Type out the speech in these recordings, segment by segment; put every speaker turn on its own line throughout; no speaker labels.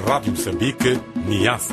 Rádio Moçambique, Niassa.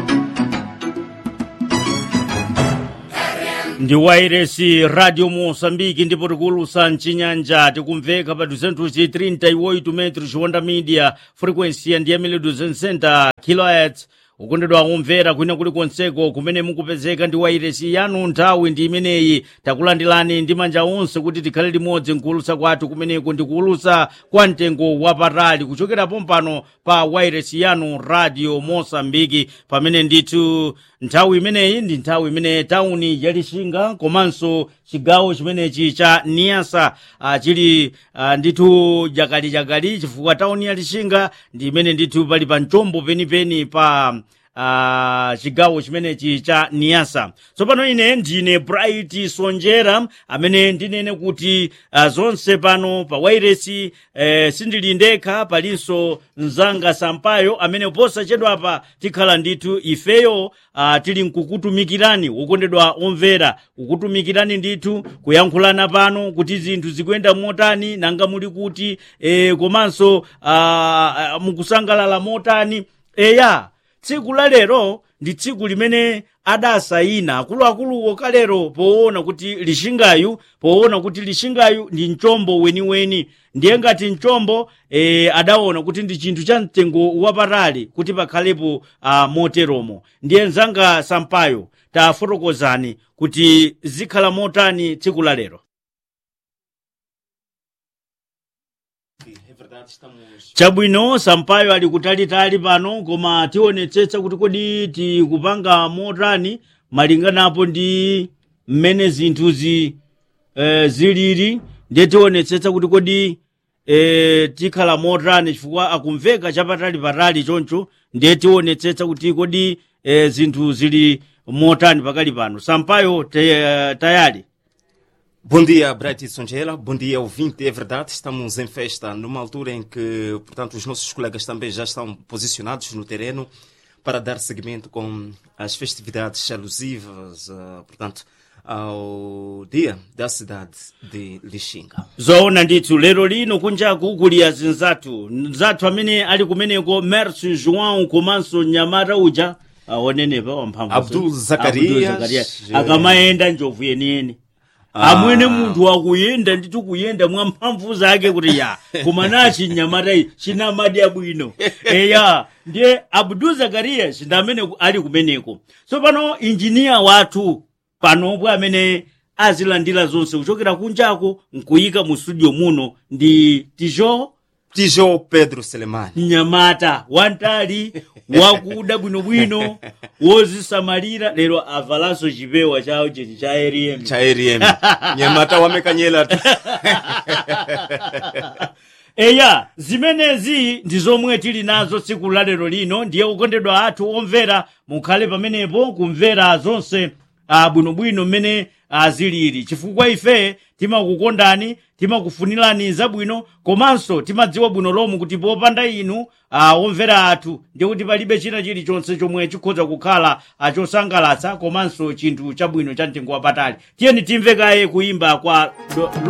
ndi wairesi radio moçambique ndipo tikulusa mcinyanja tikumveka pa 238 metros honda media frequency ndi yamene 260 kilohertz ukondedwa omvera kwina kulikonseko kumene mukupezeka ndi wairesi yanu nthawi ndi imeneyi takulandilani ndi manja onse kuti tikhale limodzi mkuulusa kwathu kumeneko ndi kuulusa kwa mtengo wapatali kuchokera pompano pa wairesi yanu radio mosambiki pamene ndithu nthawi imeneyi ndi nthawi imene tauni ya lixinga komanso chigawo chimenechi cha niasa uh, chili uh, ndithu jakalijakali chifukwa tauni ya lixinga ndi imene ndithu pali pa mchombo penipeni pa uh, chigawo chimenechi cha niasa tsopano ine ndine bright sonjera amene ndinene kuti uh, zonse pano pa wairesi eh, sindili ndekha palinso mzanga sampayo amene posachedwapa tikhala ndithu ifeyo uh, tili nkukutumikirani wokondedwa omvera kukutumikirani ndithu kuyankhulana pano kuti zinthu zikuyenda motani nanga muli kuti eh, komanso uh, mukusangalala motani eya tsiku la lero ndi tsiku limene adasayina akuluakuluwo kalero poona kuti lixingayu poona kuti lixingayu ndi mchombo weniweni ndiye ngati mchombo e, adaona kuti ndi chinthu cha mtengo wapatali kuti pakhalepo uh, moteromo ndiye mzanga sampayo tafotokozani kuti zikhala motani tsiku la lero chabwino sampayo ali kutalitali pano koma tionetsetsa kuti kodi tikupanga motani malinganapo ndi mmene zinthuzi eh, zilili ndiye tionetsetsa kuti kodi eh, tikhala motani chifukwa akumveka chapatali-patali choncho ndiye tionetsetsa kuti kodi eh, zinthu zili motani pakali pano sampayo te- tayali
Bom dia, Bright Songela. Bom dia, ouvinte. É verdade, estamos em festa numa altura em que, portanto, os nossos colegas também já estão posicionados no terreno para dar seguimento com as festividades alusivas, ah, portanto, ao dia da cidade de Lixinga.
zoona ndithu lero lino kunjaku kuli azinzathu mzathu amene ali kumeneko mercy joão komanso nyamata uja aonenepa wamphamvu
Abdul Zacarias,
Abdul Zacarias.
eh.
akamayenda njovu yeniyeni
Ah.
amwene munthu akuyenda ndithu kuyenda mwa mphamvu zake kuti ya koma nachi nyamata iyi chinamadya bwino eya ndiye abdul zakarias ndi amene ku- ali kumeneko tsopano injiniya wathu panopo amene azilandira zonse kuchokera kunjako nkuyika mu studio muno ndi tijo
Tijó Pedro Selemani.
mnyamata wantali wakuda bwinobwino wozisamalira lero avalanso chipewa chawo chechi cha rm
Cha RM. Nyamata wamekanyela tu.
eya zimenezi ndi zomwe tili nazo tsiku la lero lino ndiye kukondedwa athu omvera mukhale pamenepo kumvera zonse ah, bwinobwino mmene ah, zilili chifukwa ife timakukondani timakufunirani zabwino komanso timadziwa bwino lomwe kuti popanda inu ah, omvera athu ndiye kuti palibe china chilichonse chomwe chikhoza kukhala ah, chosangalatsa komanso chinthu chabwino cha mtengo wapatali tiyeni timve kaye kuyimba kwa do,